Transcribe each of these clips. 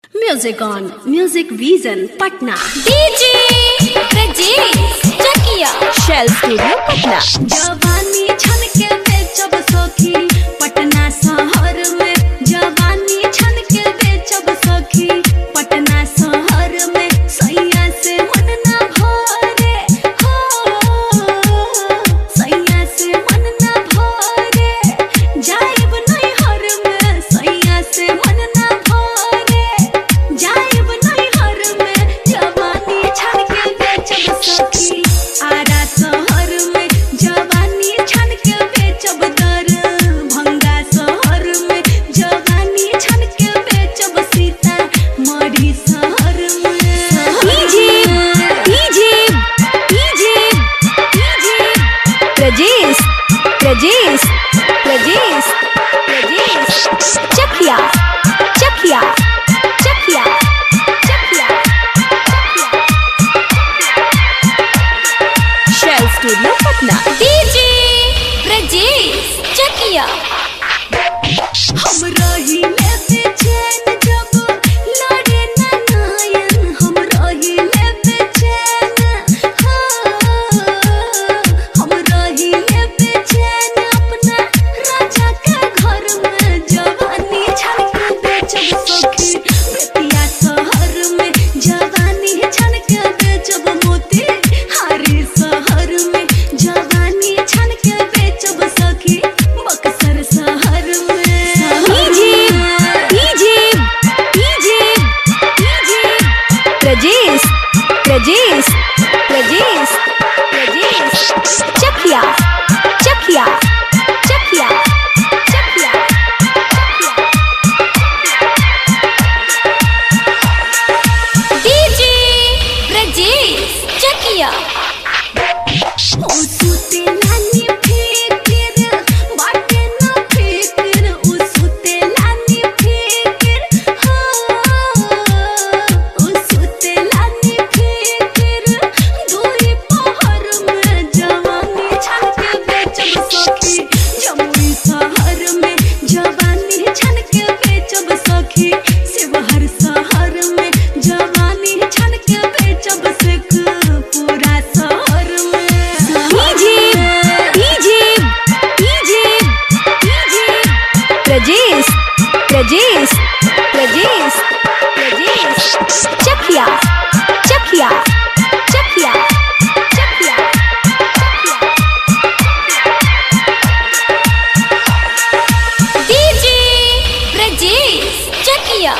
Music on Music Vision Patna. DJ Brajesh Chakia शेल studio Patna जवानी छन के बेचब सखी पटना शहर में जवानी छन के बेचब सखी पटना शहर में सैया से मन ना भरे हो सैया से मन ना भरे जाइब नहीं हर में सैया से मन ना भरे जाइब नहीं हर में जवानी छन के बेचब सखी आरा शहर में जवानी छन के बेचब दर भंगा शहर में जवानी छन के बेचब सीता मरी शहर में DJ DJ DJ DJ Brajesh Brajesh Brajesh Brajesh Chakia Chakia Chakia Chakia शेल स्टूडियो पटना डीजे ब्रजेश चकिया हम रही ले बेचैन जब लड़े ना नयन हम रही ले बेचैन हाँ हम रही ले बेचैन अपना राजा के घर में जवानी छन के बेचब सखी बेतिया शहर में जवानी छन के बेचब मोती हारी शहर में जवानी छन के बेचब सखी बक्सर शहर में DJ DJ DJ DJ Brajesh Brajesh Brajesh Brajesh Chakia Chakia Chakia Chakia DJ Brajesh Chakia ओ सुते लानी फिकिर बाटे ना फिकिर ओ सुते लानी फिकिर हाँ ओ सुते लानी फिकिर दूरी पहर में जवानी छन के बेचब सखी जमुई शहर में जवानी छन के बेचब सखी शिवहर शहर में जवानी छन के बेचब सिख पूरा शहर में DJ DJ DJ DJ Brajesh Brajesh Brajesh Brajesh Chakia Chakia Chakia Chakia DJ Brajesh Chakia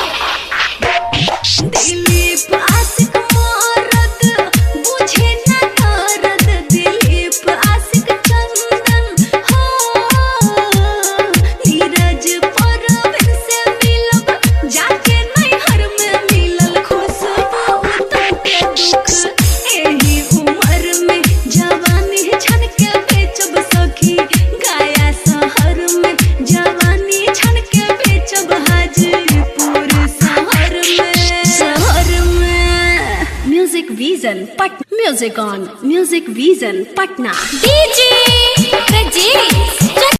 दिलीप आशिक मारद बुझे न दर्द दिलीप आशिक चंदन हो नीरज परवीन से मिलब जाके नैहर में मिलल खुशबू तन के दुख एही उम्र में जवानी छन के बेचब सखी गाया शहर में जवानी छन के बेचब हाजीपुर शहर में शहर में म्यूजिक विजन पट music on music vision Patna DJ Brajesh